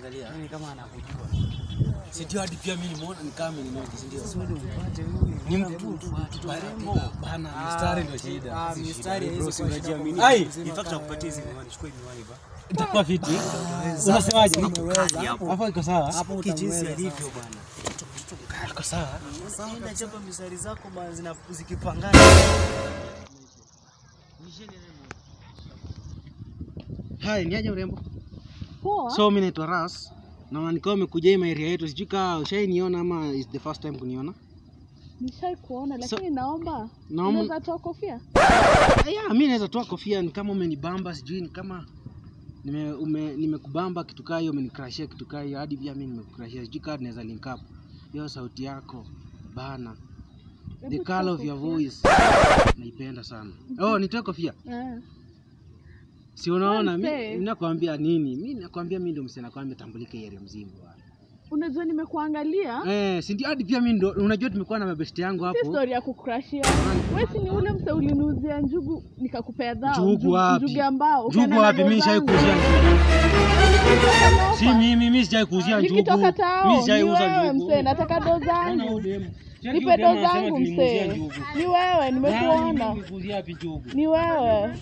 anakuangalia. Yaani kama anakujua. Si ndio hadi pia mimi nimeona ni kama ameninoki, si ndio? Sio mpate huyu. Ni mtu mtoto mrembo. Bana mistari ndio shida. Ah, mistari Bro, hizi si kwa unajiamini. shida. Ai, In fact nakupatia hizi miwani, chukua hii miwani ba. itakuwa fiti. Unasemaje? hapo. Hapo iko sawa? Hapo jinsi alivyo bwana. Iko sawa. Sasa enda chapa mistari zako bwana zina zikipangana. Hai, ni aje mrembo? Poa. So mimi naitwa Ras. Na nikawa umekuja hii area yetu, sijui kama ushainiona ama is the first time kuniona. Nishai kuona lakini naomba Naomba- unaweza toa kofia. Yeah, mimi naweza toa kofia ni kama umenibamba, sijui ni kama nime ume, nimekubamba kitu kaa hiyo, umenikrashia kitu kaa hiyo, hadi pia mimi nimekukrashia, sijui kama tunaweza link up. Hiyo sauti yako bana, the Hebu color toa of your kofia. voice naipenda sana. Oh, nitoe kofia? Eh. Si unaona Mse. mimi nakwambia nini? Mimi nakwambia mimi ndio msee nakwambia tambulike area mzima bwana. Unajua nimekuangalia. Eh, si ndio hadi pia mimi ndo unajua tumekuwa na mabesti yangu Si hapo. story ya kukrashia. Wewe si ni ule mse ulinuzia njugu nikakupea dhao. Njugu wapi? Njugu ambao. Njugu wapi? Mimi shai kuuzia njugu. Si mimi mimi sijai kuuzia njugu. Nikitoka tao. Mimi Ni sijai uza wewe njugu. mse, nataka do Ona zangu. huyu demu. Cheki Nipe huyu demu do anasema zangu tulimuuzia mse. njugu. Ni wewe nimekuona. Nani kuuzia wapi njugu? Ni wewe.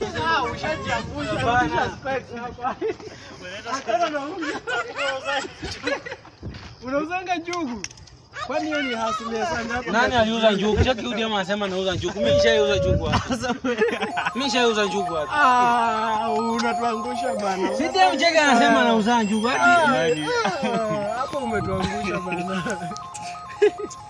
Unauzanga njugu? Kwani hiyo ni hasilia sana hapo? Nani aliuza njugu? Cheki huyu demu anasema nauza njugu. Mimi nishaiuza njugu wapi? Mimi nishaiuza njugu wapi? Ah, unatuangusha bana. Si demu cheki anasema nauza njugu hadi Ah, Hapo umetuangusha bana.